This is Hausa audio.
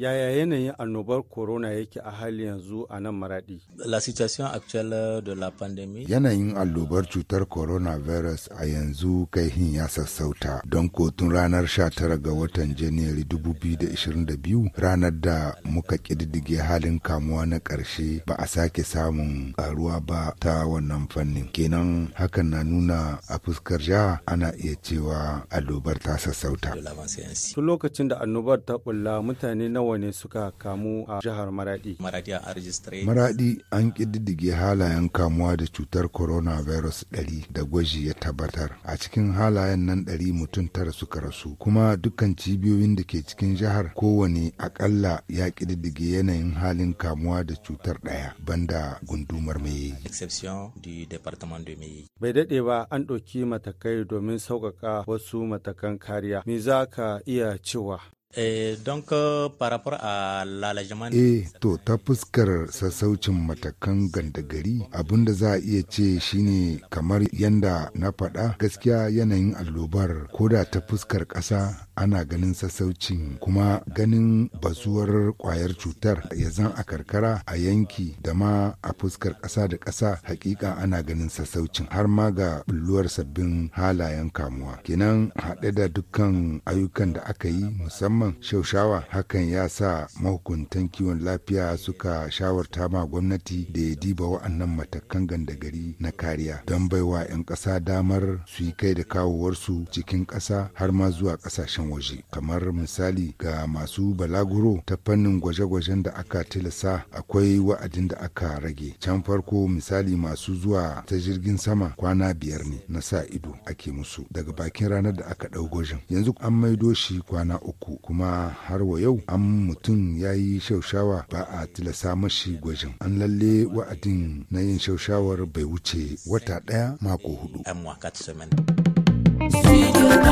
Yaya yanayin annobar corona yake a hali yanzu a nan maradi? La situation actuelle de la pandémie. Yanayin allobar cutar coronavirus a yanzu kaihin ya sassauta don kotun ranar 19 ga watan Janairu 2022 ranar da muka ƙididdige halin kamuwa na ƙarshe ba a sake samun ƙaruwa ba ta wannan fannin. Kenan hakan na nuna a fuskar jiha ana iya cewa allobar ta sassauta. Tun lokacin da annobar ta bulla mutane nawa ne suka kamu a jihar Maradi? Maradi an ƙididdige halayen kamuwa da cutar coronavirus ɗari da gwaji ya tabbatar. A cikin halayen nan ɗari mutum tara suka rasu. Kuma dukkan cibiyoyin da ke cikin jihar kowane akalla ya ƙididdige yanayin halin kamuwa da cutar ɗaya banda gundumar mai Bai daɗe ba an ɗauki matakai domin sauƙaƙa wasu matakan kariya. Me za ka iya cewa? Eh, donc euh, par rapport à l'allègement Eh, to ta fuskar sassaucin matakan gandagari abinda za a iya ce shine kamar yanda na faɗa gaskiya yanayin allobar koda ta fuskar ƙasa ana ganin sassaucin kuma ganin bazuwar kwayar cutar ya zan a karkara a yanki da ma a fuskar ƙasa da ƙasa hakika ana ganin sassaucin har ma ga bulluwar sabbin halayen kamuwa kenan haɗe da dukkan ayyukan da aka yi musamman shaushawa hakan ya sa mahukuntan kiwon lafiya suka shawarta ma gwamnati da ya diba wa'annan matakan gandagari na kariya don baiwa 'yan ƙasa damar su yi kai da kawowarsu cikin ƙasa har ma zuwa ƙasashen waje kamar misali ga masu balaguro ta fannin gwaje-gwajen da aka tilasa akwai wa'adin da aka rage can farko misali masu zuwa ta jirgin sama kwana biyar ne na sa ido ake musu daga bakin ranar da aka ɗau gwajin yanzu an maido shi kwana uku kuma har wa yau an mutum ya yi shaushawa ba a tilasa mashi gwajin an lalle wa'adin na yin shaushawar bai wuce wata ɗaya mako hudu. un mois, quatre semaines.